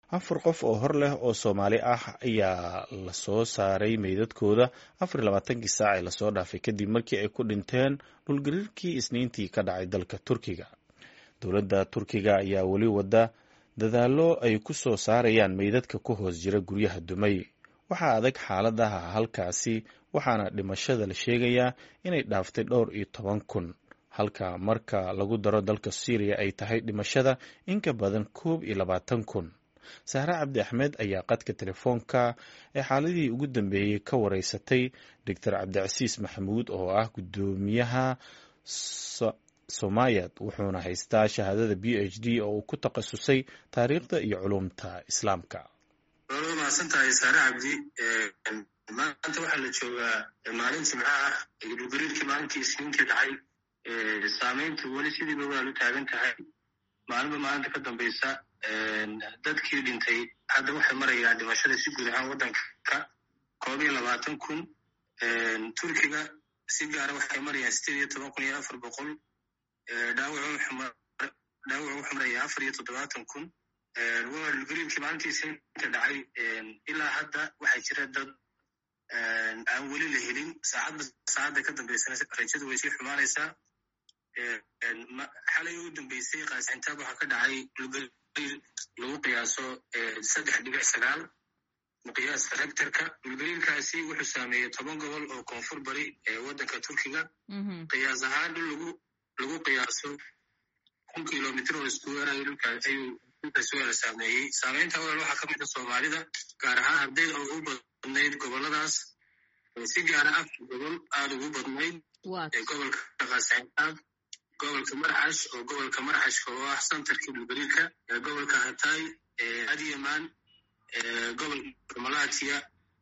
afar qof oo hor leh oo soomaali ah ayaa lasoo saaray meydadkooda afar iyo labaatankii saac ee lasoo dhaafay kadib markii ay ku dhinteen dhulgariirkii isniintii ka dhacay dalka turkiga dowladda turkiga ayaa weli wada dadaallo ay ku soo saarayaan meydadka ku hoos jira guryaha dumay waxaa adag xaaladaha halkaasi waxaana dhimashada la sheegayaa inay dhaaftay dhowr iyo toban kun halka marka lagu daro dalka syriya ay tahay dhimashada in ka badan koob iyo labaatan kun sahre cabdi axmed ayaa qadka telefoonka ee xaaladii ugu dambeeyey ka wareysatay doctor cabdicasiis maxamuud oo ah guddoomiyaha somayad wuxuuna haystaa shahaadada b h d oo uu ku takhasusay taariikhda iyo culumta islaamka waa mahadsantahay saare cabdi maanta waxaa la joogaa maalin jimco ah dhulgariirkii maalintii isniintii dhacay saameyntu weli sidiiba waa lu taagan tahay maalinba maalinta ka dambeysa dadkii dhintay hadda waxay marayaan dhimashada si guud ahaan waddanka koob iyo labaatan kun turkiga si gaara waxay marayaan sideed iyo toban kun iyo afar boqol dhaawac wuxuu marayaa afar iyo toddobaatan kun waa dhulgariirkii maalintii isniinta dhacay ilaa hadda waxaa jira dad aan weli la helin saacadba saacadda ka dambeysana rajadu way sii xumaanaysaa xalay ugu dambeysay qaasintaab waxaa ka dhacay dhulgariir lagu qiyaaso saddex dhibic sagaal miqyaaska rectorka dhulgariirkaasi wuxuu saameeyey toban gobol oo koonfur bari ee waddanka turkiga qiyaas ahaan dhul lagu lagu qiyaaso kun kilomitr oo iskuweer ayuu dhulkaasi waa la saameeyey saameynta walaal waxaa ka mid a soomaalida gaar ahaan ardayda oo ugu badnayd goboladaas si gaara afar gobol aada ugu badnayd gobolka qaasintaab gobolka marcash oo gobolka marcashka oo ah santarkii dhulgariirka gobolka hatay adyaman gobolka malatiya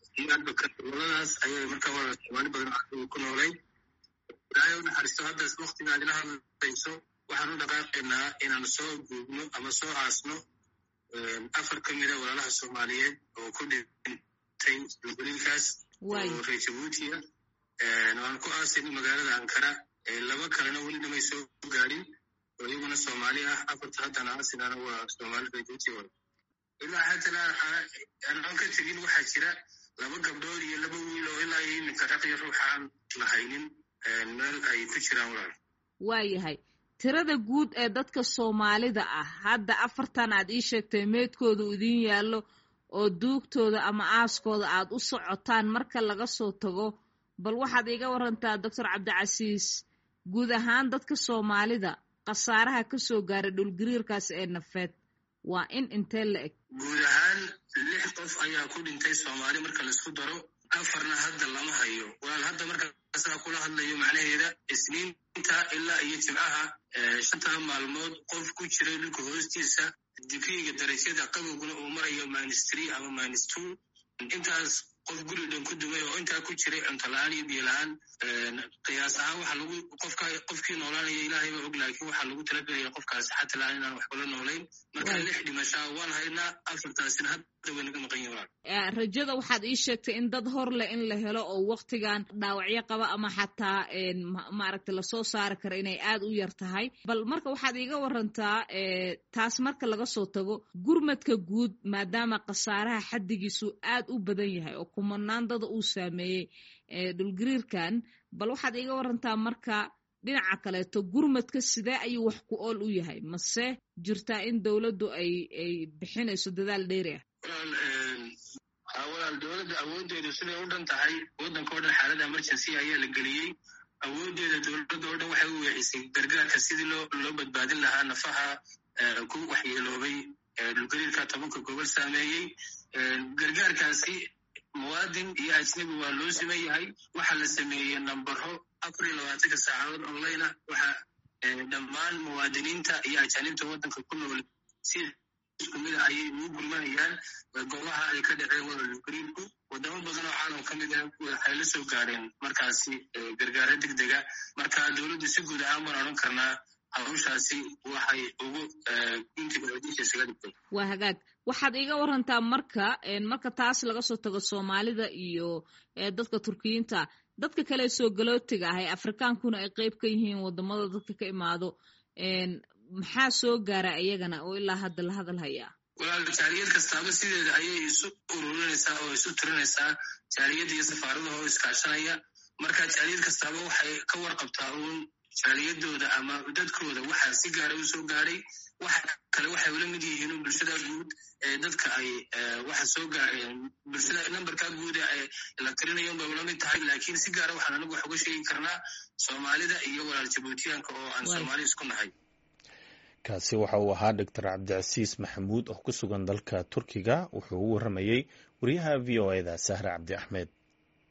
goboladaas ayay markaa walaal soomaali badan ku noolay ilaahay u naxariisto haddaas waktiga aad ila hadlayso waxaan u dhaqaaqaynaa inaan soo guubno ama soo aasno afar ka mida walaalaha soomaaliyeed oo ku dhintay dhulgariirkaas oo reer jabuutiya waan ku aasayna magaalada ankara laba kalena weli namay soo gaadhin oo iyaguna soomaali ah afarta haddana aasinana waa soomaali reer jabuuti wada ilaa haddana aan ka tegin waxaa jira laba gabdhood iyo laba wiil oo ilaa iyo iminka raqyo ruux aan lahaynin meel ay ku jiraan walaal waayahay tirada guud ee dadka soomaalida ah hadda afartan aad ii sheegtay meydkooda idiin yaallo oo duugtooda ama aaskooda aad u socotaan marka laga soo tago bal waxaad iiga warantaa doctor cabdicasiis guud ahaan dadka soomaalida khasaaraha ka soo gaaray dhulgariirkaas ee nafeed waa in intee la eg guud ahaan lix qof ayaa ku dhintay soomaali marka laisku daro afarna hadda lama hayo walaal hadda markaasaa kula hadlayo macnaheeda isniinta ilaa iyo jimcaha shantaa maalmood qof ku jiray dhulka hoostiisa digriiga darajada qabowguna uu marayo minus tree ama minus two intaas qof guri dhan ku dumay oo intaa ku jiray cunto la-aan iyo biyo la-aan qiyaas ahaan waxaa lagu qofka qofkii noolaanaya ilaahay baa og laakiin waxaa lagu talagelaya qofkaasi xata la-aan inaan waxba la noolayn marka lix dhimashaa waan haynaa afartaasina hadda way naga maqan yihin rajada waxaad ii sheegtay in dad hor leh in la helo oo waktigan dhaawacyo qaba ama xataa maaragta lasoo saari kara inay aad u yar tahay bal marka waxaad iiga warantaa taas marka laga soo tago gurmadka guud maadaama khasaaraha xaddigiisu aad u badan yahay oo kumanaan dada uu saameeyey dhulgariirkan bal waxaad iiga warantaa marka dhinaca kaleeto gurmadka sidee ayuu wax ku ool u yahay mase jirtaa in dowladdu ay ay bixinayso dadaal dheeri ah walaal dowladda awooddeedu siday u dhan tahay waddanka o dhan xaalada emergency ayaa la geliyey awooddeeda dowladda o dhan waxay u weexisay gargaarka sidii loo loo badbaadin lahaa nafaha ku waxyeeloobay dhulgariirka tobanka gobol saameeyey gargaarkaasi muwaadin iyo ajnabi waa loo siman yahay waxaa la sameeyey nambaro afar iyo labaatanka saacadood online ah waxa dhammaan muwaadiniinta iyo ajaanibta waddanka ku nool si isku mida ayay ugu gurmanayaan goobaha ay ka dhaceen walaal dhulgariirku wadamo badan oo caalam ka mid ah waxay la soo gaareen markaasi gargaaro deg dega marka dowladdu si guud ahaan baan odhan karnaa hawshaasi waxay ugu guntiga codiisha isaga dhigtay waa hagaag waxaad iiga warantaa marka marka taas laga soo tago soomaalida iyo dadka turkiyiinta dadka kale soo galootiga ah ee afrikaankuna ay qeyb ka yihiin wadamada dadka ka imaado maxaa soo gaara iyagana oo ilaa hadda la hadal hayaa walaal jaaliyad kastaaba sideeda ayay isu ururinaysaa oo isu tirinaysaa jaaliyadda iyo safaaradaha oo iskaashanaya marka jaaliyad kastaaba waxay ka warqabtaa uun jaaliyadooda ama dadkooda waxaa si gaara u soo gaadhay waxa kale waxay ula mid yihiin bulshada guud ee dadka ay waxa soo gaareen bulshada nambarka guud ee la tirinayo bay ula mid tahay laakiin si gaara waxaan anagu wax uga sheegi karnaa soomaalida iyo walaal jabuutiyaanka oo aan soomaali isku nahay kaasi waxa uu ahaa doctor cabdicasiis maxamuud oo ku sugan dalka turkiga wuxuu u warramayey wariyaha v o eda sahre cabdi axmed